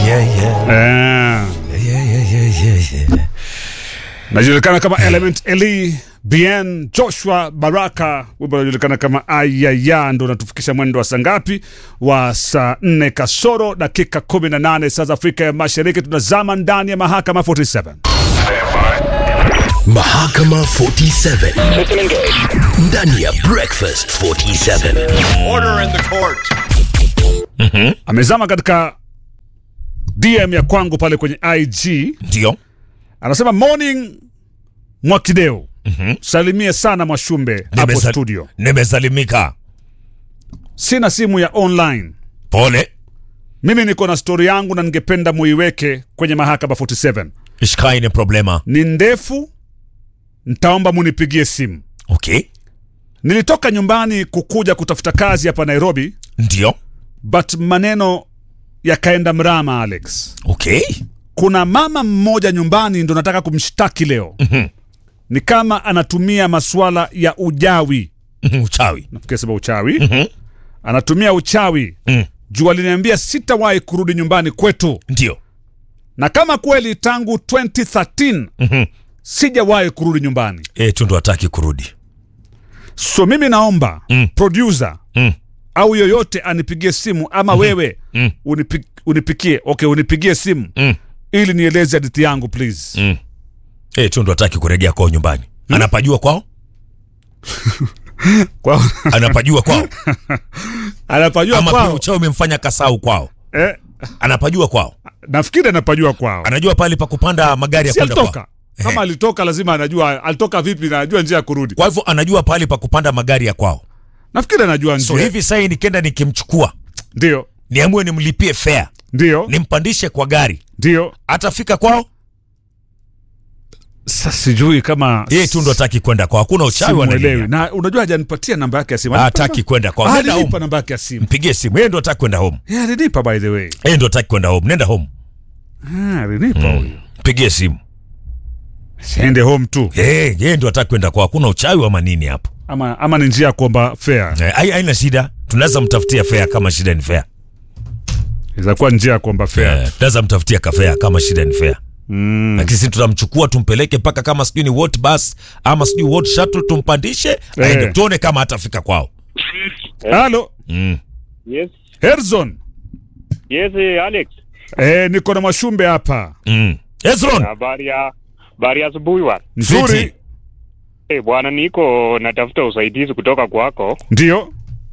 yeah, yeah. Eh, Yeah, yeah, yeah, yeah, yeah. najulikana kama Element Eli Bien Joshua Baraka, wimbo unajulikana kama Ayaya, ndo unatufikisha mwendo wa saa ngapi? Wa saa nne kasoro dakika 18 saa za Afrika ya Mashariki. Tunazama ndani ya mahakama 47 Mahakama 47 ndani ya Breakfast 47. Order in the court. amezama katika DM ya kwangu pale kwenye IG, ndio anasema morning Mwakideo, salimie sana Mwashumbe hapo Nimesal- studio. nimesalimika Sina simu ya online pole mimi niko na stori yangu na ningependa muiweke kwenye mahakama 47 ishkaine problema ni ndefu ntaomba munipigie simu okay nilitoka nyumbani kukuja kutafuta kazi hapa nairobi ndio but maneno yakaenda mrama alex okay kuna mama mmoja nyumbani ndo nataka kumshtaki leo ni kama anatumia masuala ya ujawi uchawi nafikiri sema uchawi anatumia uchawi Mm. juu aliniambia sitawahi kurudi nyumbani kwetu ndio na kama kweli tangu 2013 sijawahi kurudi nyumbani e, tu ndo hataki kurudi so mimi naomba Mm. producer Mm. au yoyote anipigie simu ama wewe Mm. unipi, unipikie okay unipigie simu Mm. ili nieleze hadithi yangu please Mm. e, tu ndo hataki kurejea kwao nyumbani anapajua kwao Kwa- anapajua kwao anapajua ama pia kwao uchawi umemfanya kasau kwao eh, anapajua kwao nafikiri anapajua kwao anajua pale pa kupanda magari ya si kwenda alitoka kwao kama Ehe. alitoka lazima anajua alitoka vipi na anajua njia ya kurudi kwa hivyo anajua pale pa kupanda magari ya kwao nafikiri anajua so njia hivi sai nikienda nikimchukua ndio niamue nimlipie fare ndio nimpandishe kwa gari ndio atafika kwao sasa sijui kama yeye tu ndo hataki kwenda kwao hakuna uchawi simuelewi wanalilia na unajua hajanipatia namba yake ya simu hataki kwenda kwao nenda alinipa home namba yake ya simu mpigie simu yeye ndo hataki kwenda home Yeah, alinipa by the way yeye ndo hataki kwenda home nenda home Ah, alinipa huyu mpigie simu siende home tu Eh, yeye ndo hataki kwenda kwao hakuna uchawi wa manini hapo ama, ama ni njia ya kuomba fare Eh, hai- haina shida tunaweza mtafutia fare kama shida ni fare inaweza kuwa njia ya kuomba fare Eh, tunaweza mtafutia kafea kama shida ni fare mm. lakini sisi tutamchukua tumpeleke mpaka kama sijui ni what bus ama sijui what shuttle tumpandishe aende tuone kama hatafika kwao halo mm. Yes, herzon yes, eh, Alex. eh, niko na mwashumbe hapa Mm. Hezron Habari ya habari ya asubuhi bwana. nzuri Fiti. Eh, bwana niko natafuta usaidizi kutoka kwako. ndio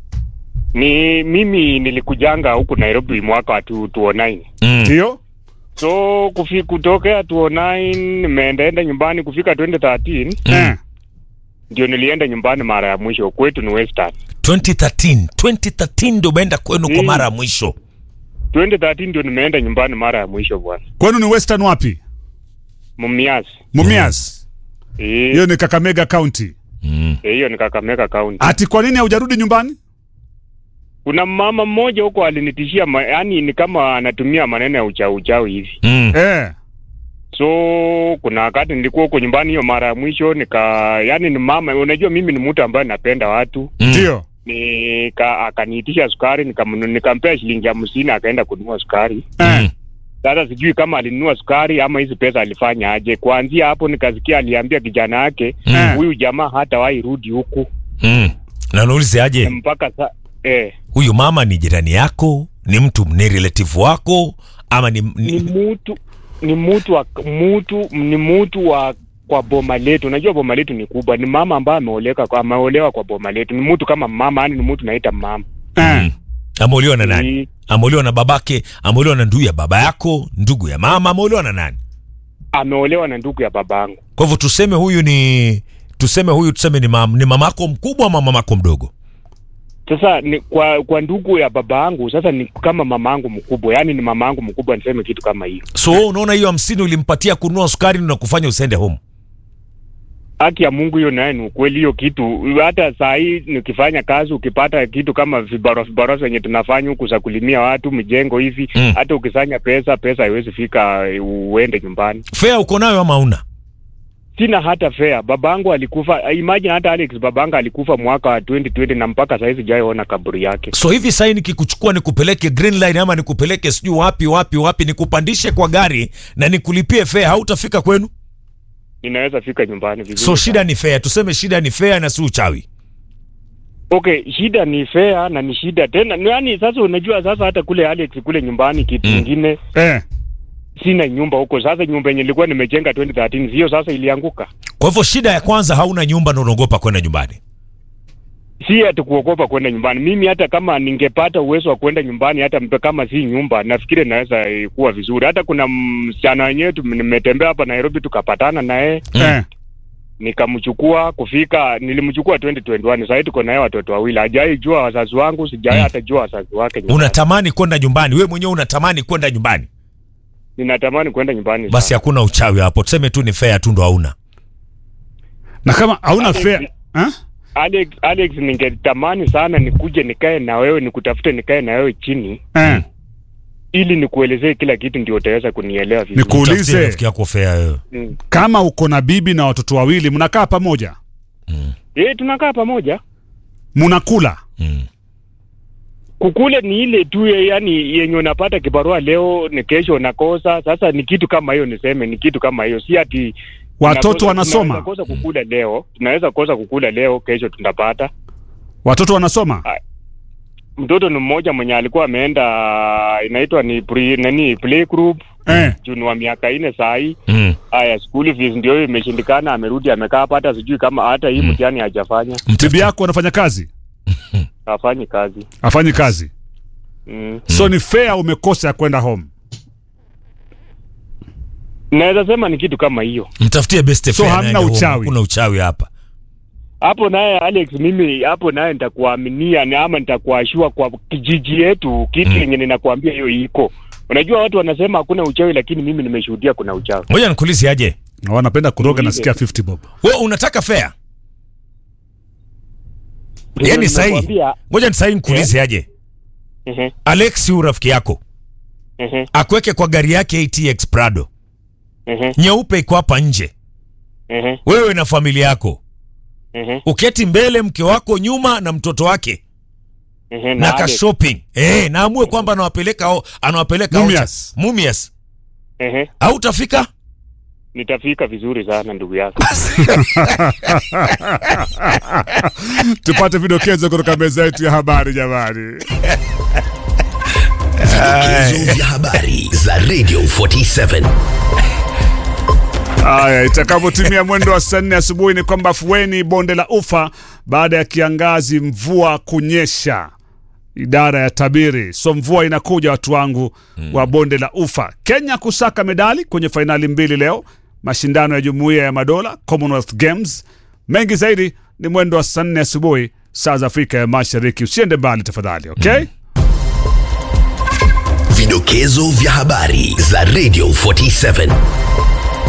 Ni mimi nilikujanga huku Nairobi mwaka wa 2009. mm. ndio So kufi, kutokea 2009 nimeendaenda nyumbani kufika 2013 eh. ndio nilienda nyumbani mara ya mwisho kwetu ni Western. 2013 2013 ndo umeenda kwenu kwa Mm. mara ya mwisho 2013 ndio nimeenda nyumbani mara ya mwisho bwana. kwenu ni western wapi Mumias. mumias Eh, hiyo ni kakamega county mm. eh, hiyo ni Kakamega County. ati kwa nini haujarudi nyumbani Kuna mama mmoja huko alinitishia, ma- yaani ni kama anatumia maneno ya uchawi uchawi hivi. Mm. eh. so kuna wakati nilikuwa huko nyumbani hiyo mara ya mwisho nika yani ni mama unajua mimi ni mtu ambaye napenda watu Mm. ndio nika akaniitisha sukari nikamnu- nikampea shilingi hamsini akaenda kununua sukari eh. Mm. sasa sijui kama alinunua sukari ama hizi pesa alifanya aje kuanzia hapo nikasikia aliambia kijana yake Mm. huyu jamaa hatawahi rudi huku Mm. na naulize aje mpaka sa eh, huyu mama ni jirani yako ni mtu ni relative wako ama ni, ni ni, mtu ni mtu wa mtu ni mtu wa kwa boma letu unajua boma letu ni kubwa ni mama ambaye ameoleka kwa ameolewa kwa boma letu ni mtu kama mama yani ni mtu naita mama Eh. Mm. ameolewa na nani Ni- ameolewa na babake ameolewa na ndugu ya baba yako ndugu ya mama ameolewa na nani ameolewa na ndugu ya babangu kwa hivyo tuseme huyu ni tuseme huyu tuseme ni, mam, ni mamako mkubwa ama mamako mdogo sasa ni kwa kwa ndugu ya babangu sasa ni kama mamangu mkubwa yani ni mamangu mkubwa niseme kitu kama hiyo so wewe unaona hiyo hamsini ulimpatia kununua sukari na kufanya usende home haki ya mungu hiyo naye ni ukweli hiyo kitu hata saa hii nikifanya kazi ukipata kitu kama vibarua vibarua zenye tunafanya huku za kulimia watu mijengo hivi Mm. hata ukisanya pesa pesa haiwezi fika eh, uende nyumbani fea uko nayo ama una sina hata fare. Babangu alikufa, imagine hata Alex, babangu alikufa mwaka wa 2020 na mpaka sasa sijaona kaburi yake. so hivi sahii nikikuchukua nikupeleke green line ama nikupeleke sijui wapi wapi wapi nikupandishe kwa gari na nikulipie fare hautafika kwenu Ninaweza fika nyumbani vizuri. so sana. shida ni fare tuseme shida ni fare na si uchawi Okay, shida ni fare na ni shida tena. Yaani sasa unajua sasa hata kule Alex kule nyumbani kitu Mm. kingine eh. sina nyumba huko. Sasa nyumba yenye nilikuwa nimejenga 2013 hiyo sasa ilianguka. kwa hivyo shida ya kwanza hauna nyumba na unaogopa kwenda nyumbani Si ati kuogopa kwenda nyumbani. Mimi hata kama ningepata uwezo wa kwenda nyumbani hata mpe kama si nyumba, nafikiri naweza eh, kuwa vizuri. Hata kuna msichana wenyewe tu- nimetembea hapa Nairobi tukapatana naye Mm. Eh. nikamchukua kufika, nilimchukua 2021 sasa tuko naye watoto wawili. Hajai jua wazazi wangu, sijai Mm. hata jua wazazi wake. nyumbani. unatamani kwenda nyumbani wewe mwenyewe unatamani kwenda nyumbani Ninatamani kwenda nyumbani. basi sana. hakuna uchawi hapo tuseme tu ni fare tu ndo hauna na kama hauna Alex, fare eh? Alex, Alex, ningetamani sana nikuje nikae na wewe nikutafute nikae na wewe chini Eh. ili nikuelezee kila kitu ndio utaweza kunielewa vizuri. Niku- Uulize. Tafutie rafiki yako fare wewe Mm. kama uko na bibi na watoto wawili mnakaa pamoja Eh, tunakaa pamoja. mnakula mm. Kukule ni ile tu ye- yani yenye unapata kibarua leo ni kesho unakosa. Sasa ni kitu kama hiyo, niseme ni kitu kama hiyo, si ati watoto tunakosa- wanasoma Tunaweza kosa kukula leo, tunaweza kosa kukula leo, kesho tunapata. watoto wanasoma Mtoto ni mmoja mwenye alikuwa ameenda inaitwa ni pre, nani play group eh. juni wa miaka nne saa hii Mm. Haya, school fees ndio hiyo imeshindikana, amerudi amekaa hapa, hata sijui kama hata hii mtihani hajafanya, bibi yako anafanya kazi hafanyi kazi afanyi kazi mm. so ni fare umekosa ya kwenda home Naweza sema ni kitu kama hiyo mtafutie best So fare hamna naende home. uchawi? hakuna uchawi hapa hapo. Naye Alex, mimi hapo naye nitakuaminia ni ama nitakuashua kwa kijiji yetu kitu Mm. yenye ninakuambia hiyo iko. Unajua watu wanasema hakuna uchawi, lakini mimi nimeshuhudia kuna uchawi. ngoja nikuulize aje Na wanapenda kuroga Niulize. nasikia 50 bob wewe unataka fare Ndio yani sahi nimekuambia, ngoja ni sahi nikuulize aje ehe, Alex huyu rafiki yako ehe, akweke kwa gari yake ATX Prado ehe, nyeupe iko hapa nje ehe, wewe na familia yako ehe, uketi mbele mke wako nyuma na mtoto wake ehe, na ka Alex, shopping eh naamue kwamba anawapeleka o- anawapeleka Mumias. Ocha. Mumias ehe, au utafika nitafika vizuri sana ndugu yako. tupate vidokezo kutoka meza yetu ya habari jamani Vidokezo vya habari za Radio 47. Haya, itakapotimia mwendo wa saa nne asubuhi ni kwamba afueni bonde la ufa baada ya kiangazi, mvua kunyesha. Idara ya tabiri, so mvua inakuja, watu wangu wa bonde la ufa. Kenya kusaka medali kwenye fainali mbili leo, mashindano ya jumuiya ya madola Commonwealth Games. Mengi zaidi ni mwendo wa saa nne asubuhi saa za Afrika ya Mashariki. Usiende mbali tafadhali, okay? Vidokezo vya habari za Radio 47.